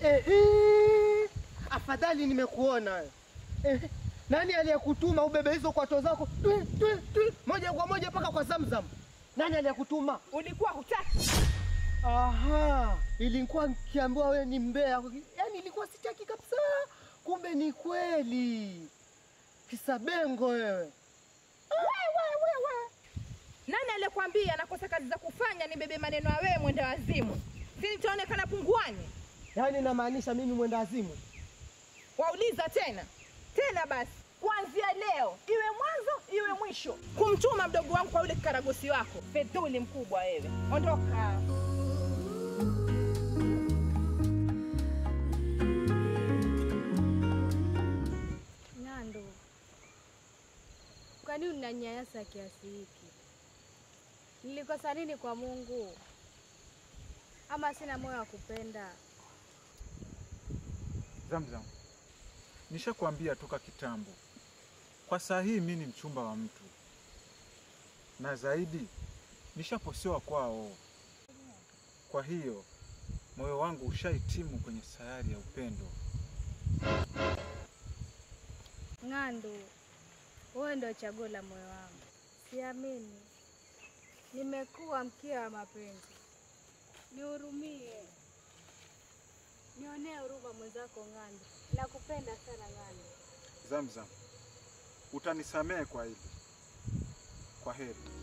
Ehe, afadhali nimekuona wewe. Ehe, nani aliyekutuma ubebe hizo kwato zako twi, twi, twi, moja kwa moja mpaka kwa Zamzam? Nani aliyekutuma? Ulikuwa hutaki. Aha, ilikuwa nikiambiwa wewe ni mbea, yaani ilikuwa sitaki kabisa, kumbe ni kweli. Kisabengo wewe. Nani aliyekwambia nakosa kazi za kufanya nibebe maneno ya wewe mwenda wazimu? Si nitaonekana punguani? Yaani namaanisha mimi mwenda azimu. Wauliza tena tena, basi kuanzia leo iwe mwanzo iwe mwisho kumtuma mdogo wangu kwa yule kikaragosi wako fedhuli mkubwa wewe. Ondoka. Nando, kwa nini unanyanyasa kiasi hiki? Nilikosa nini kwa Mungu? Ama sina moyo wa kupenda? Zamzam, nishakwambia toka kitambo, kwa saa hii mi ni mchumba wa mtu, na zaidi nishaposewa kwao. Kwa hiyo moyo wangu ushahitimu kwenye sayari ya upendo. Ng'ando, wewe ndio chaguo la moyo wangu. Siamini, nimekuwa mkia wa mapenzi. Nihurumie, nionee huruma mwenzako Ng'ando. Nakupenda sana Ng'ando. Zamzam, utanisamehe kwa hili. Kwa heri.